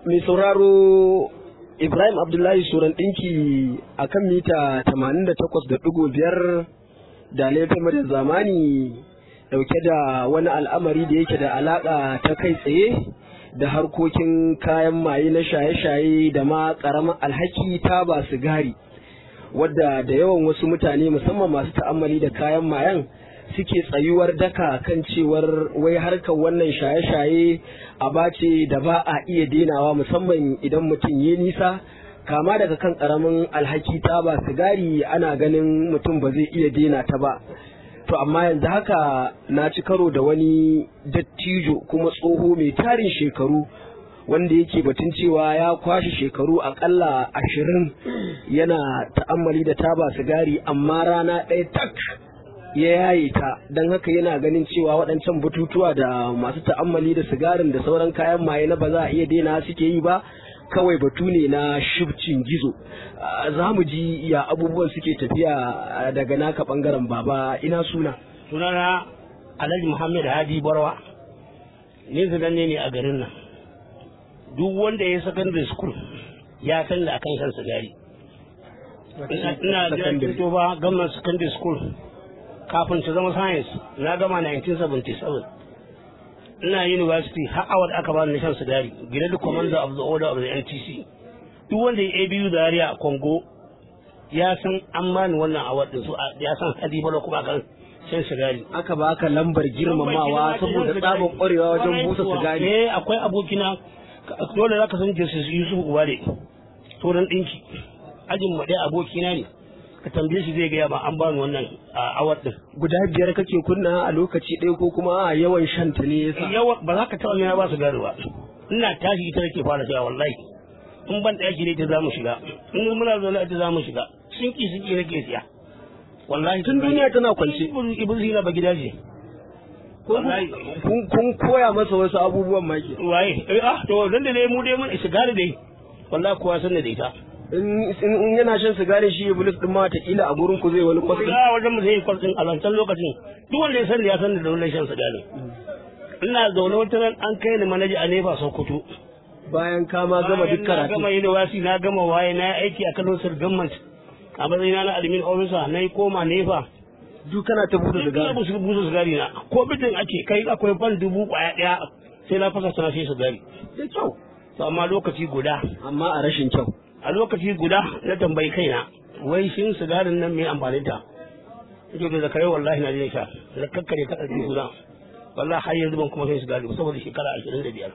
mai sauraro Ibrahim Abdullahi Suran ɗinki a kan mita 88.5 da laifin da zamani ɗauke da wani al'amari da yake da alaƙa ta kai tsaye da harkokin kayan maye na shaye-shaye da ma ƙaramin alhaki ta ba sigari wadda da yawan wasu mutane musamman masu ta'ammali da kayan mayan suke tsayuwar daka kan cewar wai harkar wannan shaye-shaye a bace da ba a iya denawa musamman idan mutum ya nisa kama daga kan karamin alhaki ta ba sigari ana ganin mutum ba zai iya dena ta ba to amma yanzu haka na ci karo da wani dattijo kuma tsoho mai tarin shekaru wanda yake batun cewa ya kwashe shekaru akalla ashirin yana ta'ammali da taba sigari amma rana ɗaya tak ya yaye ta don haka yana ganin cewa waɗancan bututuwa da masu ta'ammali da sigarin da sauran kayan maye na ba za a iya daina suke yi ba kawai batu ne na shibcin gizo za mu ji ya abubuwan suke tafiya daga naka bangaren baba ina suna sunana alhaji muhammad hadi barwa ni zananne ne a garin nan duk wanda ya secondary school ya san da akan shan sigari ina da to ba gamman secondary school kafin ta zama science na gama 1977 ina university har awar aka bani na shan sigari grade commander of the order of the NTC duk wanda ya abu da yariya a Congo ya san an bani wannan awar din su ya san hadi bala kuma kan shan sigari aka baka lambar girmamawa saboda tsabon kwarewa wajen busa sigari eh akwai abokina dole zaka san Jesus Yusuf Ubale to dan dinki ajin mu dai abokina ne ka tambaye shi zai gaya ba an bani wannan awar din guda biyar kake kunna a lokaci ɗaya ko kuma a yawan shan ta ne yasa yawa ba za ka taɓa yana ba su gari ba ina tashi ita nake fara shiga wallahi in ban ɗaki ne ta za mu shiga in muna zaune ita za mu shiga sun ki sun ki nake siya wallahi tun duniya tana kwance iblis na ba gida ce kun koya masa wasu abubuwan ma ke waye eh ah to dan da dai mu dai mun sigari dai wallahi kowa san da ita in yana shan sigari shi iblis din ma ta kila a gurin ku zai wani kwasin a wajen mu zai kwasin a lantan lokacin duk wanda ya sani ya san da wannan shan sigari ina zaune wata ran an kai ni manaji a nefa sokoto bayan ka ma gama duk na karatu gama university na gama waye na yi aiki a Kano Sir Government a matsayina na admin officer na yi koma nefa duk kana ta buɗe Ina sigari busu busu sigari na ko bidin ake kai akwai ban dubu kwaya daya sai na fasa sana sai sigari da kyau to amma lokaci guda amma a rashin kyau a lokaci guda na tambayi kaina wai shin sigarin nan mai amfani ta yake da zakare wallahi na jin sha na kakkare ta ɗauki guda wallahi har yanzu ban kuma sai sigari ba saboda shekara ashirin da biyar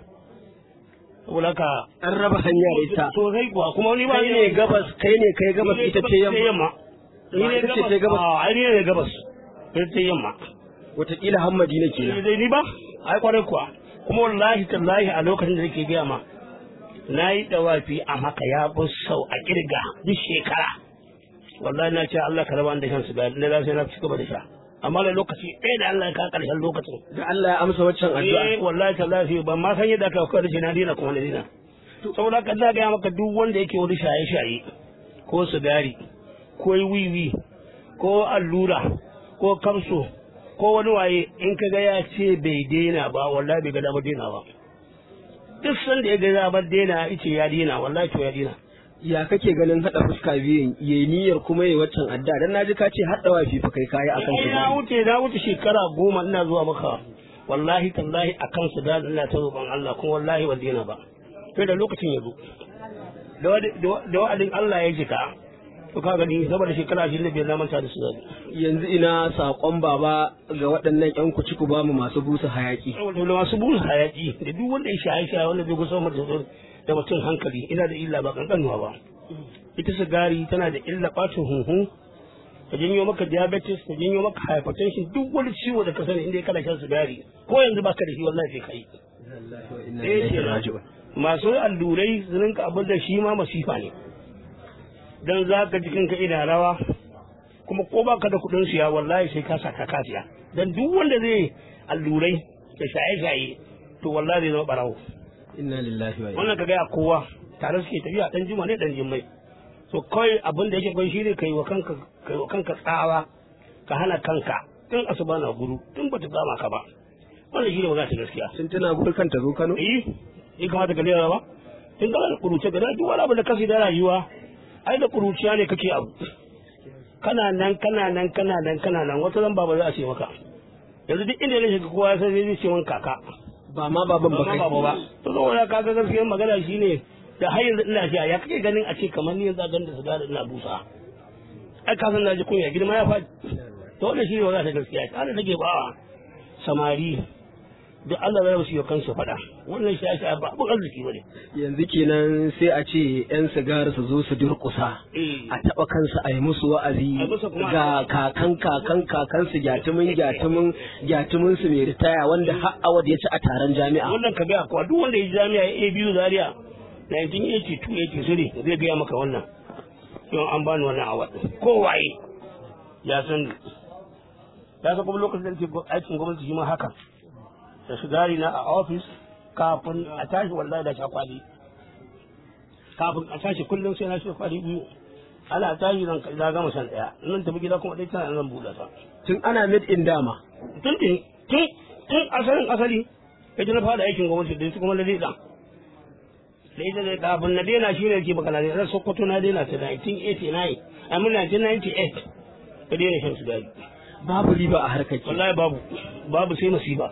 saboda haka an raba hanya da ita to kai kuwa kuma ni ba kai ne gabas kai ne kai gabas ita ce yamma ni ne ita ce ta gabas. a ai ni ne gabas ita ce yamma wataƙila hammadi na ni kenan dai ni ba ai kwarai kuwa kuma wallahi tallahi a lokacin da nake gaya ma na yi dawafi a maka ya bi sau a kirga duk shekara wallahi na ce Allah ka raba ni da shan sigari na za sai na ci gaba da sha amma da lokaci ɗaya da Allah ya ka ƙarshen lokacin da Allah ya amsa waccan eh addu'a wallahi tallahi ban ma san yadda aka kawo da shi na dina kuma na dina saboda ka za ga maka duk wanda yake wani shaye-shaye ko sigari ko wiwi ko allura ko kamso ko wani waye in ka ga ya ce bai daina ba wallahi bai ga damar daina ba duk sanda ya ga damar daina yace ya daina wallahi to ya daina ya kake ganin hada fuska biyun yayi niyyar kuma yayi waccan addu'a dan naji ka ce hadda wafi fa kai kai akan Ai, shi na wuce na wuce shekara goma ina zuwa maka wallahi tallahi akan su da ina ta roƙon Allah kuma wallahi ban daina ba sai da lokacin ya zo da wadi- da wa- da wa'adin Allah ya jika to ka gani saboda shekara ashirin da biyar na manta da su zabi yanzu ina sakon baba ga waɗannan yan kuci ku bamu masu busa hayaki saboda da masu busa hayaki da duk wanda ya shaye shaye wanda bai kusa mutum da mutum hankali ina da illa ba kankanuwa ba ita sigari tana da illa bacin hunhu ta janyo maka diabetes ta janyo maka hypertension duk wani ciwo da ka sani inda kana shan sigari ko yanzu baka da shi wallahi sai kai Eh, kenan. masu allurai su rinka abin da shi ma masifa ne dan za ka jikin ka ina rawa kuma ko baka da kudin siya wallahi sai ka saka kasiya dan duk wanda zai allurai da shaye-shaye to wallahi zai zama barawo inna lillahi wa inna wannan ka gaya kowa tare suke tafiya dan juma ne dan jimmai so kawai abin da yake kai shi ne kai wa kanka kai wa kanka tsawa ka hana kanka tun asuba na guru tun bata gama ka ba wannan shi ne magana ta gaskiya sun tuna gurkan ta zo Kano eh ya kamata ka lera ba in kana da kuruce ga duk wani abu da kasi da rayuwa ai da kuruciya ne kake abu kana nan kana nan kana nan kana nan wata zan baba za a ce maka yanzu duk inda ya shiga kowa sai zai ce min kaka ba ma baban ba kai ba to saboda kaga gaskiyar magana shine da har yanzu ina sha ya kake ganin a ce kamar ni yanzu a ganin da sigari ina busa ai ka san na ji kunya girma ya faɗi to wannan shine magana ta gaskiya ta da nake ba samari da Allah zai wasu kansu faɗa wannan shi ya ba abin arziki bane yanzu kenan sai a ce yan sigari su zo su durƙusa a taɓa kansu a yi musu wa'azi ga kakan kakan kakan su gyatumin gyatumin gyatumin su mai ritaya wanda har awad ya ci a taron jami'a wannan ka ga kuwa duk wanda ya jami'a ya biyu zaria 1982 83 zai gaya maka wannan yau an bani wannan awad ko waye ya san ya san kuma lokacin da nake aikin gwamnati shi ma haka da sigari na a ofis kafin a tashi wallahi da shakwali kafin a tashi kullum sai na shi kwali biyu ana tashi zan za gama san daya nan tafi gida kuma dai tana zan buɗe ta tun ana mid in dama tun tun tun tun asalin asali ya ji na fara aikin gwamnati da su kuma na daida da ita da kafin na daina shi ne ke baka na daina sokoto na daina ta 1989 a mun 1998 ka daina shan sigari babu riba a harkar wallahi babu babu sai masifa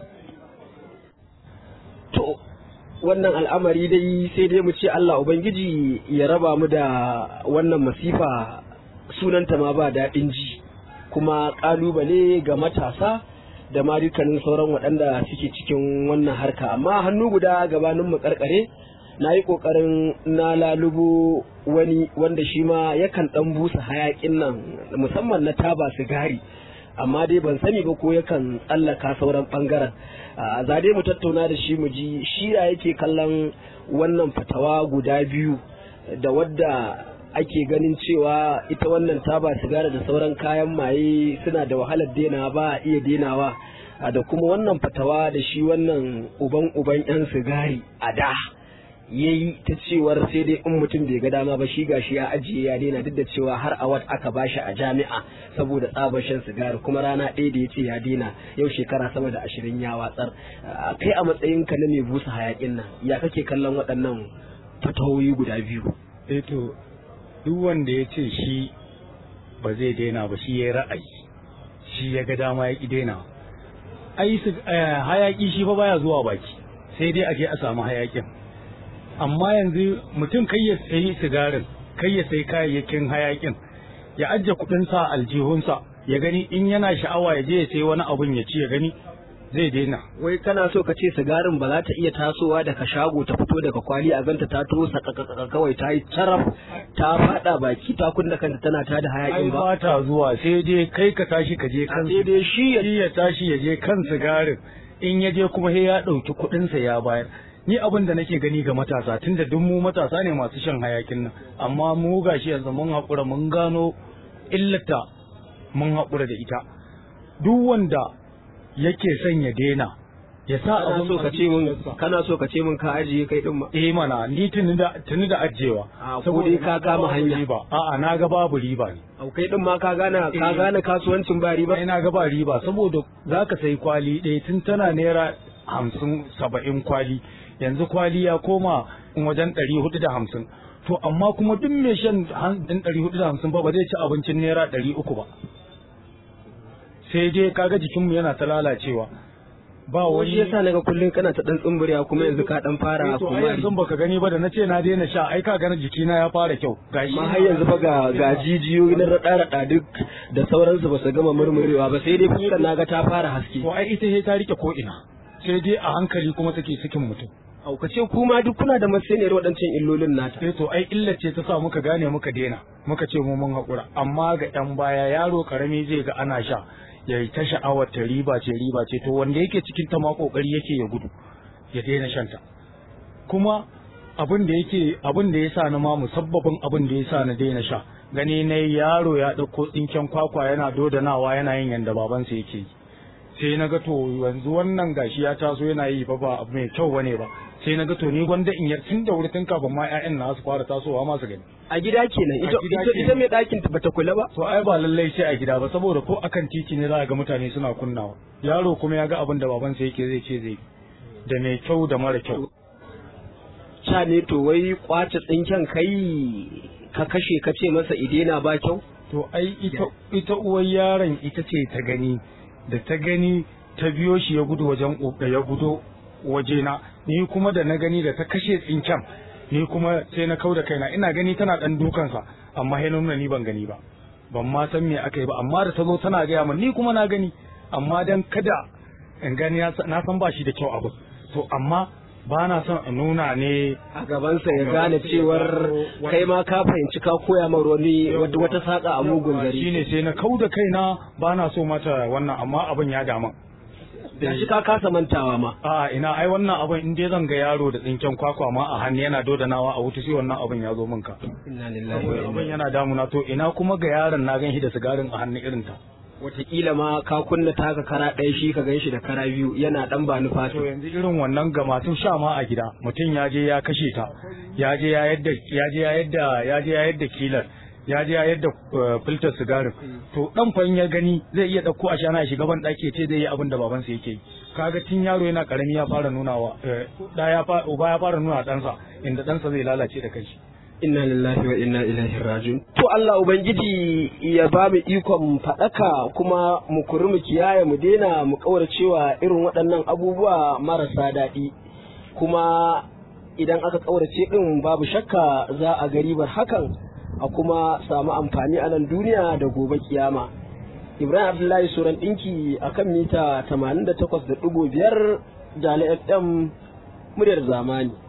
to wannan al'amari dai sai dai mu ce Allah Ubangiji ya raba mu da wannan masifa sunanta ma ba daɗin ji kuma ƙalubale ga matasa da ma dukkanin sauran waɗanda suke cikin wannan harka amma hannu guda gabanin mu karkare na yi ƙoƙarin na lalubo wani wanda shi ma yakan ɗan busa hayaƙin nan musamman na taba sigari amma dai ban sani ba ko yakan tsallaka sauran bangaren za dai mu tattauna da shi mu ji shi ya yake kallon wannan fatawa guda biyu da wadda ake ganin cewa ita wannan taba sigara da sauran kayan maye suna da wahalar dena ba a iya denawa da kuma wannan fatawa da shi wannan uban uban yan sigari a da ya yi ta cewar sai dai in mutum bai ga dama ba shi gashi ya ajiye ya daina duk da cewa har a wat aka bashi a jami'a saboda tsabar shan sigari kuma rana ɗaya da ya ce ya daina yau shekara sama da ashirin ya watsar kai a matsayin ka na mai busa hayakin nan ya kake kallon waɗannan fatawoyi guda biyu eh to duk wanda ya ce shi ba zai daina ba shi ya ra'ayi shi ya ga dama ya ki daina ai hayaki shi fa baya zuwa baki sai dai a je a samu hayakin amma yanzu mutum kai ya sayi sigarin kai ya sayi kayayyakin hayakin ya ajiye kuɗin sa aljihunsa ya gani in yana sha'awa ya je ya sayi wani abun ya ci ya gani zai daina wai kana so ka ce sigarin ba za ta iya tasowa daga shago ta fito daga kwali a ganta ta tosa kawai ta yi taraf ta fada baki ta kunna kanta tana ta da hayakin ba ba ta zuwa sai dai kai ka tashi ka je kan sai dai shi ya tashi ya je kan sigarin in ya je kuma sai ya ɗauki kuɗinsa ya bayar ni abin da nake gani ga matasa tunda duk mu matasa ne masu shan hayakin nan amma mu gashi yanzu mun haƙura mun gano illata mun haƙura da ita duk wanda yake son ya daina ya sa kana so ka ce mun kana so ka ce mun ka ajiye kai din ma eh mana ni tuni da tuni da ajewa a ko dai ka kama hanya riba a'a na ga babu riba ne au kai din ma ka gane ka gane kasuwancin ba riba ina ga ba riba saboda zaka sai kwali ɗaya tun tana naira hamsin saba'in kwali yanzu kwali ya koma wajen ɗari hudu da hamsin to amma kuma duk mai shan ɗin ɗari hudu da hamsin ba ba zai ci abincin naira ɗari uku ba sai dai kaga jikinmu yana ta lalacewa ba wani wani yasa naga kullun kana ta dan tsumburiya kuma yanzu ka dan fara to ai kuma yanzu baka gani ba da nace na daina sha ai ka gani jikina ya fara kyau gashi amma har yanzu fa ga ga jijiyoyi na rada rada duk da sauransu ba su gama murmurewa ba sai dai fuskar naga ta fara haske to ai ita sai ta rike ko ina sai dai a hankali kuma take sakin mutum au ka ce kuma duk kuna da masaniyar waɗancan illolin nata sai to ai illa ce ta sa muka gane muka daina muka ce mu mun haƙura amma ga ɗan baya yaro karami zai ga ana sha ya yi ta sha'awar ta riba ce riba ce to wanda yake cikin ta ma kokari yake ya gudu ya daina shan ta kuma abin da yake abin da yasa na ma musabbabin abin da yasa na daina sha gani na yaro ya ɗauko tsinken kwakwa yana dodanawa yana yin yanda babansa yake yi sai na ga to yanzu wannan gashi ya taso yana yi ba ba abu mai kyau bane ba sai na ga to ni gwanda in yar tun da wuri tun kafin ma ƴaƴan na su fara tasowa ma su gani a gida kenan ita A gida ita, kenan. ita mai ɗakin ta bata kula ba to ai ba lallai sai a gida ba saboda ko akan titi ne za a ga mutane suna kunnawa yaro kuma ya ga abin da babansa yake zai ce zai yi. da mai kyau da mara kyau sa ne to wai kwace tsinken kai ka kashe ka ce masa idena ba kyau to ai ita ita uwar yaron ita ce ta gani da ta gani ta biyo shi ya gudu wajen da ya gudo wajena ni kuma da na gani da ta kashe tsinken ni kuma sai na kau da kaina ina gani tana dan dukansa amma sai na nuna ni ban gani ba ban ma san me aka yi ba amma da ta zo tana gaya min ni kuma na gani amma dan kada in gani na san ba shi da kyau abu to amma ba na son in nuna ne a gabansa ya gane cewar kai ma ka fahimci ka koya ma wani wata saka a mugun gari shine sai na kau da kaina ba na so mata wannan amma abin ya damu da shi ka kasa mantawa ma a ina ai wannan abin in dai zan ga yaro da tsinken kwakwa ma a hannu yana dodanawa a wuta sai wannan abin ya zo min ka inna lillahi wa inna abin yana damuna to ina kuma ga yaron na gan shi da sigarin a hannu irin ta Wataƙila ma ka kunna taka kara ɗaya shi ka gan shi da kara biyu yana ɗan ba ni to fata yanzu irin wannan ga masu sha ma a gida mutum ya je ya kashe ta ya je ya yadda ya je ya yadda ya je ya yadda kilar ya je ya yadda eh, filter sigarin to dan fa in ya gani zai iya dauko a shana ya shiga ban daki ce zai yi abin da babansa yake yi kaga tun yaro yana karami ya fara nunawa eh, da ya fara uba ya fara nuna ɗansa inda ɗansa zai lalace da kanshi inna lillahi wa inna ilaihi rajiun to Allah ubangiji ya ba mu ikon faɗaka kuma mu kuri mu kiyaye mu daina mu kauracewa irin waɗannan abubuwa marasa daɗi kuma idan aka kaurace din babu shakka za a garibar hakan a kuma samu amfani a nan duniya da gobe kiyama Ibrahim Abdullahi Suran ɗinki a kan mita 88.5 Jali FM muryar zamani.